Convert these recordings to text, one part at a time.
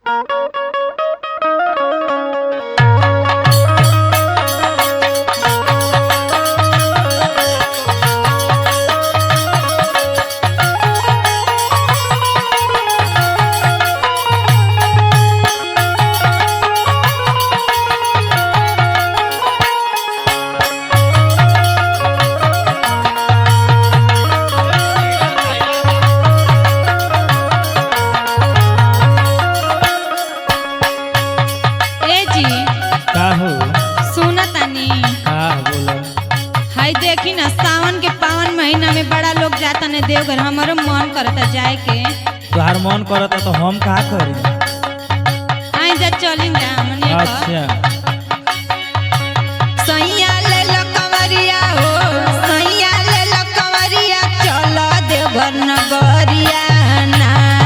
ए जी का हो सुना तानी का बोलो हाय देखी ना सावन के पावन महीना में बड़ा लोग जाता ने देवघर हमारो मन करता जाए के तोहार मन करता तो हम का करी आई जा चली जा हमने का अच्छा सैया ले लो कंवरिया हो सैया ले लो कंवरिया चलो देवघर नगरिया ना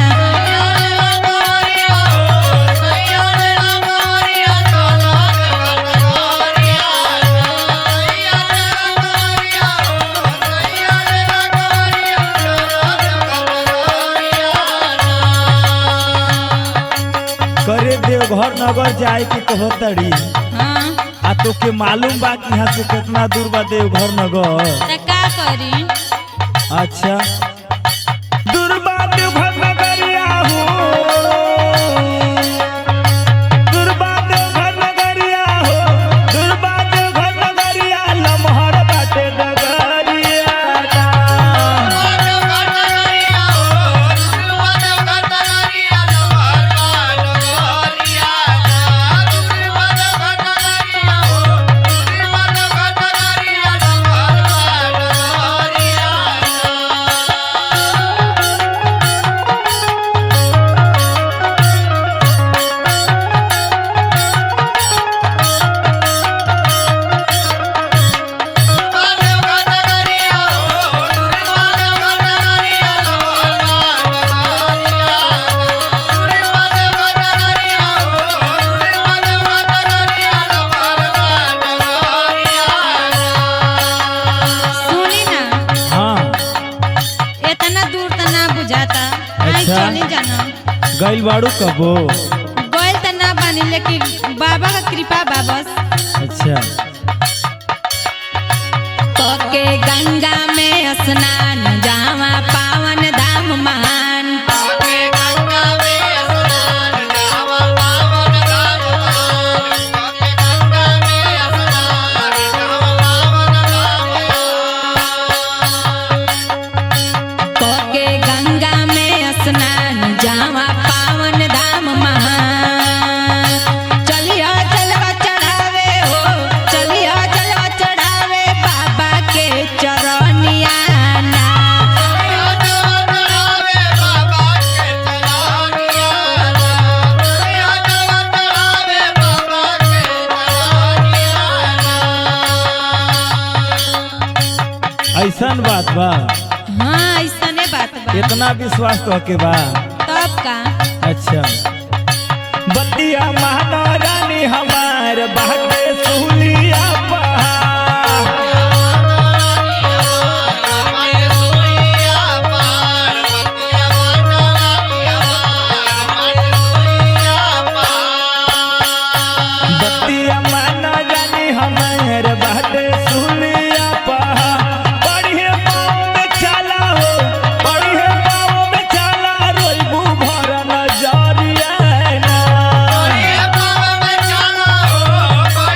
करे देवघर नगर जाए के कहो तड़ी हाँ आ तो के मालूम बा कि यहाँ से कितना दूर बा देवघर नगर त का करी अच्छा दूर बा देवघर नगरिया हो दूर बा देवघर नगरिया हो दूर बा देवघर नगरिया लमहर बाटे नगरिया ना। सुनी ना हाँ इतना दूर त ना बुझाता आई अच्छा। चली जाना गइल बाड़ू कबो गइल त ना बानी लेकिन बाबा का कृपा बा बस अच्छा के गंगा में स्नान जावा पावन धाम महान के गंगा में स्नान जावा पावन धाम महान चलिया जलवा चढ़ावे हो चलिया जलवा चढ़ावे बाबा के चरनिया ना ऐसन बात बा हाँ ऐसने बात बा इतना विश्वास तो के बा तब का अच्छा बतिया महारानी हमार बाटे सुलिया पहाड़ बतिया महारानी हमार बाटे सुलिया पहाड़ बढ़िए पाँव में चला हो बढ़िए पाँव में चला रोइबू भर नजरिया ना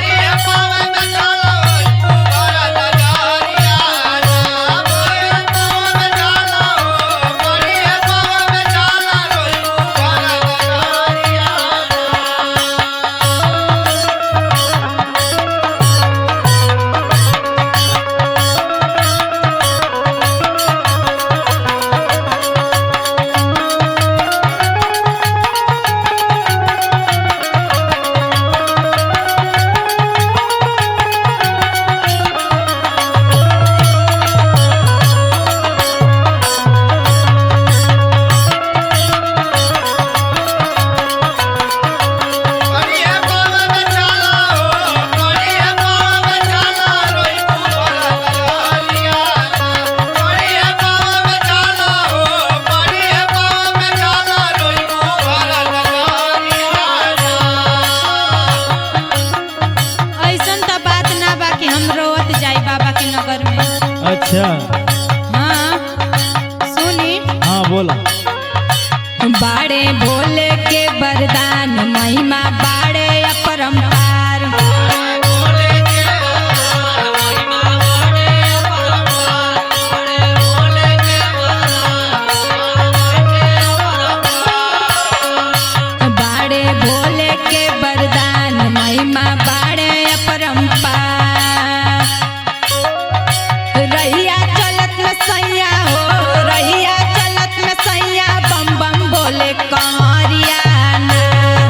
अच्छा हाँ सुनी हाँ बोला बाड़े भोले के वरदान महिमा बाड़े अपरंपार बाड़े भोले के वरदान महिमा बाड़े अपरंपार रहिया चलत में सैया हो रहिया चलत में सैया बम बम बोले कंवरिया ना।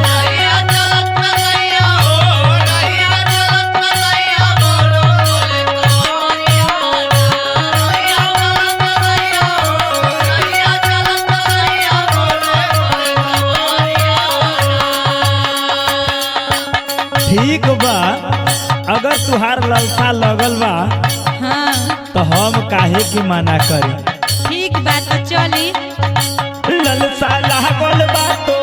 ठीक बा अगर तुहार ललसा लगल बा हाँ तो हम काहे की मना करी ठीक बात तो चली ललसा लागल बा तो